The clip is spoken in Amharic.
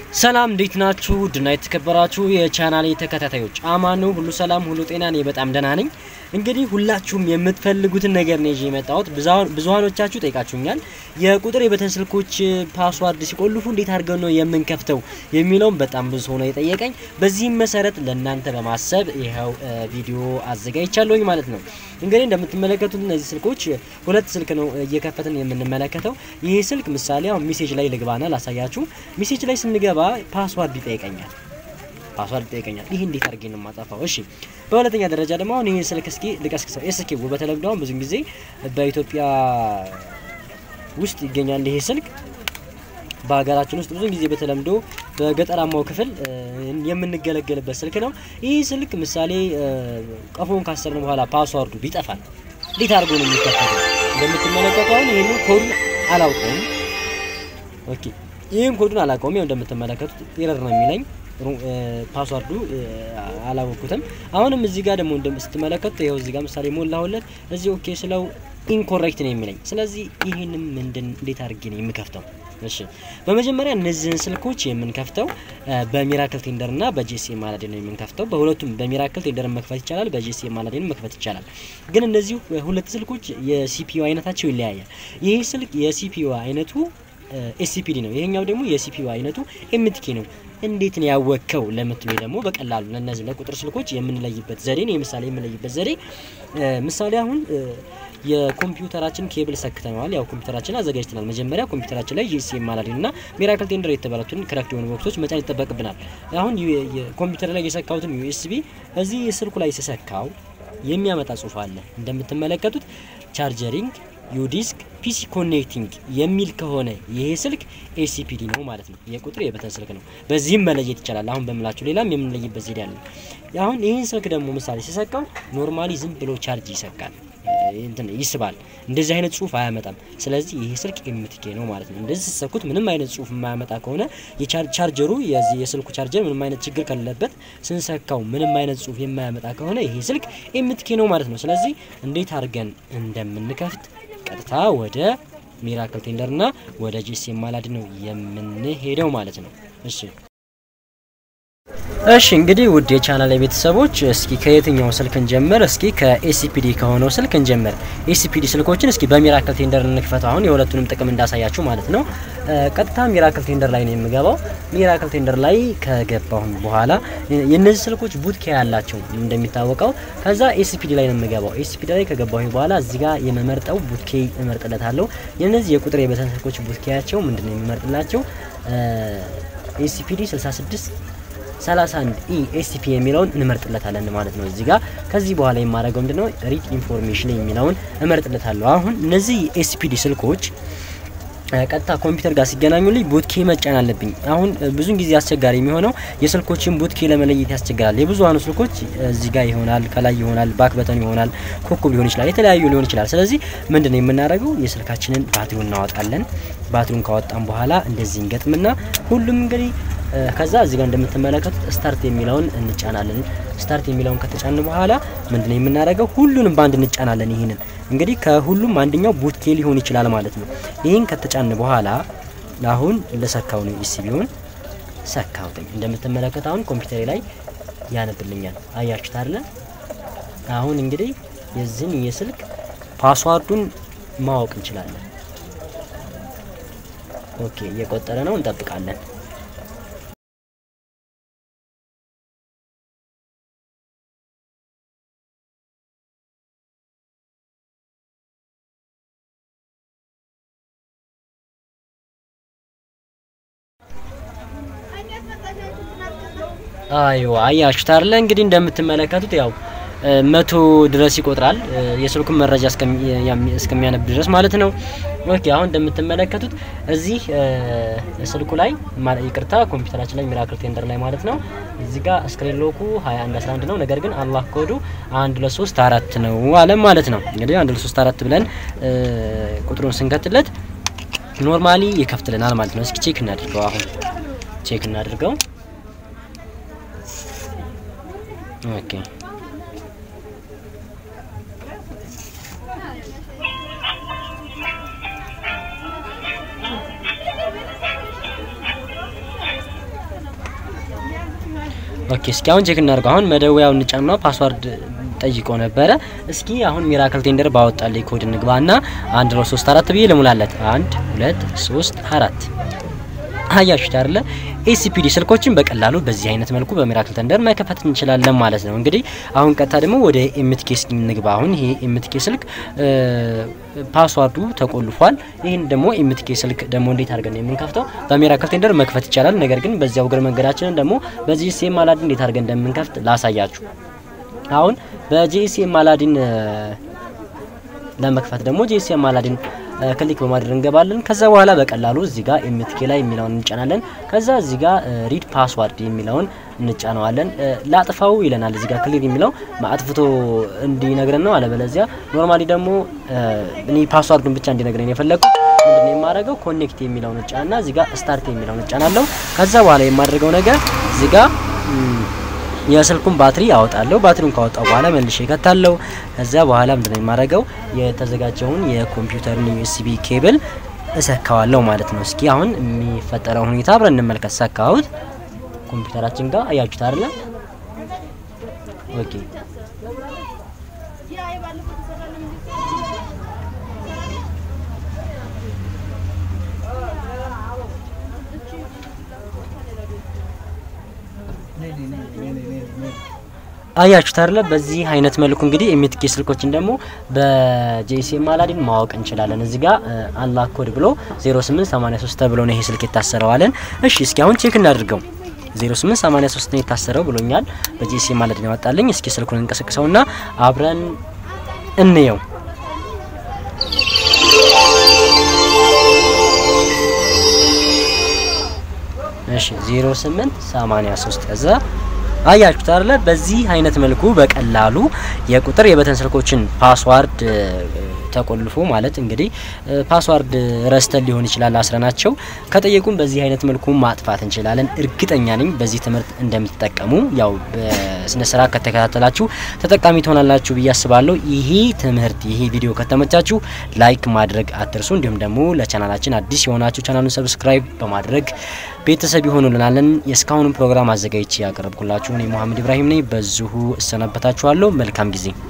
ሰላም እንዴት ናችሁ? ድና የተከበራችሁ የቻናሌ ተከታታዮች አማኑ ሁሉ ሰላም ሁሉ ጤና፣ እኔ በጣም ደህና ነኝ። እንግዲህ ሁላችሁም የምትፈልጉትን ነገር ነው ይዤ የመጣሁት። ብዙሃኖቻችሁ ጠይቃችሁኛል። የቁጥር የበተን ስልኮች ፓስዋርድ ሲቆልፉ እንዴት አድርገው ነው የምንከፍተው የሚለውም በጣም ብዙ ሆኖ የጠየቀኝ። በዚህም መሰረት ለእናንተ በማሰብ ይኸው ቪዲዮ አዘጋጅቻለሁኝ ማለት ነው። እንግዲህ እንደምትመለከቱት እነዚህ ስልኮች ሁለት ስልክ ነው እየከፈትን የምንመለከተው። ይህ ስልክ ምሳሌ አሁን ሜሴጅ ላይ ልግባና ላሳያችሁ። ሜሴጅ ላይ ስንገባ ፓስዋርድ ይጠይቀኛል ፓስዋርድ ይጠይቀኛል። ይህ እንዴት አድርጌ ነው የማጠፋው? እሺ፣ በሁለተኛ ደረጃ ደግሞ አሁን ይህን ስልክ እስኪ ልቀስቅሰው። ኤስኪ በተለምዶ አሁን ብዙ ጊዜ በኢትዮጵያ ውስጥ ይገኛል ይሄ ስልክ በሀገራችን ውስጥ ብዙ ጊዜ በተለምዶ በገጠራማው ክፍል የምንገለገልበት ስልክ ነው። ይህ ስልክ ምሳሌ ቀፎን ካሰርን በኋላ ፓስዋርዱ ቢጠፋል እንዴት አድርጎ ነው የሚከፈተው? እንደምትመለከቱ አሁን ይህንን ኮዱን አላውቀውም። ኦኬ ይህን ኮዱን አላውቀውም። ያው እንደምትመለከቱት ኤረር ነው የሚለኝ ፓስዋርዱ አላወቅኩትም። አሁንም እዚህ ጋር ደግሞ እንደምትመለከቱት ይኸው እዚህ ጋር ምሳሌ ሞላሁለት። እዚህ ኦኬ ስለው ኢንኮሬክት ነው የሚለኝ። ስለዚህ ይህንም ምንድን እንዴት አድርጌ ነው የምከፍተው? እሺ በመጀመሪያ እነዚህን ስልኮች የምንከፍተው በሚራክል ቴንደር እና በጂኤስኤም አላዲን ነው የምንከፍተው። በሁለቱም በሚራክል ቴንደር መክፈት ይቻላል፣ በጂኤስኤም አላዲን መክፈት ይቻላል። ግን እነዚህ ሁለት ስልኮች የሲፒዩ አይነታቸው ይለያያል። ይህ ስልክ የሲፒዩ አይነቱ ኤስሲፒዲ ነው። ይሄኛው ደግሞ የሲፒዩ አይነቱ ኤምቲኬ ነው። እንዴት ነው ያወቅከው ለምትሉ ደግሞ በቀላሉ ለነዚህ ለቁጥር ስልኮች የምንለይበት ዘዴ ነው። የምሳሌ የምንለይበት ዘዴ ምሳሌ አሁን የኮምፒውተራችን ኬብል ሰክተነዋል። ያው ኮምፒውተራችን አዘጋጅተናል። መጀመሪያ ኮምፒውተራችን ላይ ጂሲኤም አላዲን እና ሚራክል ቴንደር የተባሉትን ክረክት የሆኑ ቦክሶች መጫን ይጠበቅብናል። አሁን ኮምፒውተር ላይ የሰካሁትን ዩኤስቢ እዚህ ስልኩ ላይ ስሰካው የሚያመጣ ጽሁፍ አለ እንደምትመለከቱት ቻርጀሪንግ ዩዲስክ ፒሲ ኮኔክቲንግ የሚል ከሆነ ይሄ ስልክ ኤሲፒዲ ነው ማለት ነው። የቁጥር የበተን ስልክ ነው። በዚህም መለየት ይቻላል። አሁን በምላችሁ ሌላም የምንለይበት ዘዴ አለ። አሁን ይህን ስልክ ደግሞ ምሳሌ ሲሰካው ኖርማሊ ዝም ብሎ ቻርጅ ይሰካል፣ እንትን ይስባል። እንደዚህ አይነት ጽሁፍ አያመጣም። ስለዚህ ይሄ ስልክ ኤምቲኬ ነው ማለት ነው። እንደዚህ ሲሰኩት ምንም አይነት ጽሁፍ የማያመጣ ከሆነ የቻርጀሩ የስልኩ ቻርጀር ምንም አይነት ችግር ከሌለበት ስንሰካው ምንም አይነት ጽሁፍ የማያመጣ ከሆነ ይሄ ስልክ ኤምቲኬ ነው ማለት ነው። ስለዚህ እንዴት አድርገን እንደምንከፍት ቀጥታ ወደ ሚራክል ቴንደር እና ወደ ጂኤስኤም አላዲን ነው የምንሄደው ማለት ነው። እሺ እሺ እንግዲህ ውድ የቻናል ቤተሰቦች እስኪ ከየትኛው ስልክ እንጀምር? እስኪ ከኤሲፒዲ ከሆነው ስልክ እንጀምር። ኤሲፒዲ ስልኮችን እስኪ በሚራክል ቴንደር እንክፈት። አሁን የሁለቱንም ጥቅም እንዳሳያችሁ ማለት ነው። ቀጥታ ሚራክል ቴንደር ላይ ነው የምገባው። ሚራክል ቴንደር ላይ ከገባሁም በኋላ የነዚህ ስልኮች ቡትኬ ያላቸው እንደሚታወቀው፣ ከዛ ኤሲፒዲ ላይ ነው የምገባው። ኤሲፒዲ ላይ ከገባሁ በኋላ እዚህ ጋር የመመርጠው ቡትኬ እመርጥለታለሁ። የነዚህ የቁጥር የበተን ስልኮች ቡትኬያቸው ምንድነው የሚመርጥላቸው? ኤሲፒዲ 66 31 ኢ ኤስቲፒ የሚለውን እንመርጥለታለን ማለት ነው። እዚህ ጋር ከዚህ በኋላ የማደርገው ምንድነው ሪድ ኢንፎርሜሽን የሚለውን እመርጥለታለሁ። አሁን እነዚህ ኤስፒዲ ስልኮች ቀጥታ ኮምፒውተር ጋር ሲገናኙልኝ ቡትኬ መጫን አለብኝ። አሁን ብዙን ጊዜ አስቸጋሪ የሚሆነው የስልኮችን ቡትኬ ለመለየት ያስቸግራል። የብዙሀኑ ስልኮች እዚህ ጋር ይሆናል፣ ከላይ ይሆናል፣ ባክ በተን ይሆናል፣ ኮከብ ሊሆን ይችላል፣ የተለያዩ ሊሆን ይችላል። ስለዚህ ምንድነው የምናደርገው የስልካችንን ባትሪውን እናወጣለን። ባትሪውን ካወጣን በኋላ እንደዚህ እንገጥምና ሁሉም እንግዲህ ከዛ እዚህ ጋር እንደምትመለከቱት ስታርት የሚለውን እንጫናለን። ስታርት የሚለውን ከተጫን በኋላ ምንድነው የምናደርገው ሁሉንም ባንድ እንጫናለን። ይህንን እንግዲህ ከሁሉም አንደኛው ቡትኬ ሊሆን ይችላል ማለት ነው። ይህን ከተጫን በኋላ አሁን ለሰካው ነው ኢሲቢውን ሰካውትኝ። እንደምትመለከት አሁን ኮምፒውተሬ ላይ ያነብልኛል። አያችሁት አይደለ? አሁን እንግዲህ የዚህን የስልክ ፓስዋርዱን ማወቅ እንችላለን። ኦኬ፣ እየቆጠረ ነው፣ እንጠብቃለን። አይዋ አያችሁት አይደለ? እንግዲህ እንደምትመለከቱት ያው መቶ ድረስ ይቆጥራል የስልኩን መረጃ እስከሚያነብ ድረስ ማለት ነው። ኦኬ አሁን እንደምትመለከቱት እዚህ ስልኩ ላይ ይቅርታ፣ ኮምፒውተራችን ላይ ሚራክል ቴንደር ላይ ማለት ነው። እዚህ ጋር ስክሪን ሎኩ 21 11 ነው። ነገር ግን አላህ ኮዱ 1 2 3 4 ነው አለ ማለት ነው። እንግዲህ 1 2 3 4 ብለን ቁጥሩን ስንከትለት ኖርማሊ ይከፍትልናል ማለት ነው። እስኪ ቼክ እናድርገው። አሁን ቼክ እናድርገው። ኦኬ ኦኬ እስኪ አሁን ቼክ እናድርገው። አሁን መደወያውን እንጫንና ፓስዋርድ ጠይቆ ነበረ። እስኪ አሁን ሚራክል ቴንደር ባወጣልኝ ኮድ እንግባና አንድ ነው ሶስት አራት ብዬ ልሙላለት። አንድ ሁለት ሶስት አራት አያችሁት አይደለ? ኤሲፒዲ ስልኮችን በቀላሉ በዚህ አይነት መልኩ በሚራክል ቴንደር መከፈት እንችላለን ማለት ነው። እንግዲህ አሁን ቀጥታ ደግሞ ወደ ኤምቲኬ ስኪም እንግባ። አሁን ይሄ ኤምቲኬ ስልክ ፓስዋርዱ ተቆልፏል። ይህን ደግሞ ኤምቲኬ ስልክ ደግሞ እንዴት አድርገን ነው የምንከፍተው? በሚራክል ቴንደር መክፈት ይቻላል። ነገር ግን በዚያው እግር መንገዳችንን ደግሞ በጂሲኤም አላዲን እንዴት አድርገን እንደምንከፍት ላሳያችሁ። አሁን በጂሲኤም አላዲን ለመክፈት ደግሞ ጂሲኤም አላዲን ክሊክ በማድረግ እንገባለን። ከዛ በኋላ በቀላሉ እዚህ ጋር ኤምቲኬ ላይ የሚለውን እንጫናለን። ከዛ እዚህ ጋር ሪድ ፓስዋርድ የሚለውን እንጫነዋለን። ላጥፋው ይለናል። እዚህ ጋር ክሊር የሚለው አጥፍቶ እንዲነግረን ነው። አለበለዚያ ኖርማሊ ደግሞ እኔ ፓስዋርዱን ብቻ እንዲነግረን የፈለግኩት ምንድን ነው የማደርገው ኮኔክት የሚለውን እጫና እዚህ ጋር ስታርት የሚለውን እጫናለሁ። ከዛ በኋላ የማደርገው ነገር እዚህ ጋር የስልኩን ባትሪ አወጣለሁ። ባትሪውን ካወጣው በኋላ መልሼ እከታለሁ። ከዛ በኋላ ምንድነው የማደርገው የተዘጋጀውን የኮምፒውተርን ዩኤስቢ ኬብል እሰካዋለሁ ማለት ነው። እስኪ አሁን የሚፈጠረውን ሁኔታ አብረን እንመልከት። ሰካሁት ኮምፒውተራችን ጋር አያችሁት አይደለ? ኦኬ አያችሁት አይደለ? በዚህ አይነት መልኩ እንግዲህ ኤምቲኬ ስልኮችን ደግሞ በጂሲኤም አላዲን ማወቅ እንችላለን። እዚህ ጋር አንላክ ኮድ ብሎ 0883 ተብሎ ነው ይሄ ስልክ የታሰረዋለን። እሺ እስኪ አሁን ቼክ እናድርገው። 0883 ነው የታሰረው ብሎኛል። በጂሲኤም አላዲን ያወጣልኝ። እስኪ ስልኩን እንቀሰቅሰውና አብረን እንየው። እሺ 0883 ከዛ አያችሁት አይደለ? በዚህ አይነት መልኩ በቀላሉ የቁጥር የበተን ስልኮችን ፓስዋርድ ተቆልፎ ማለት እንግዲህ ፓስዋርድ ረስተን ሊሆን ይችላል አስረናቸው ከጠየቁን በዚህ አይነት መልኩ ማጥፋት እንችላለን። እርግጠኛ ነኝ በዚህ ትምህርት እንደምትጠቀሙ ያው በስነ ስርዓት ከተከታተላችሁ ተጠቃሚ ትሆናላችሁ ብዬ አስባለሁ። ይሄ ትምህርት ይሄ ቪዲዮ ከተመቻችሁ ላይክ ማድረግ አትርሱ። እንዲሁም ደግሞ ለቻናላችን አዲስ የሆናችሁ ቻናሉን ሰብስክራይብ በማድረግ ቤተሰብ ይሆኑልናለን። የእስካሁኑን ፕሮግራም አዘጋጅቼ ያቀረብኩላችሁ እኔ መሀመድ ኢብራሂም ነኝ። በዚሁ እሰናበታችኋለሁ። መልካም ጊዜ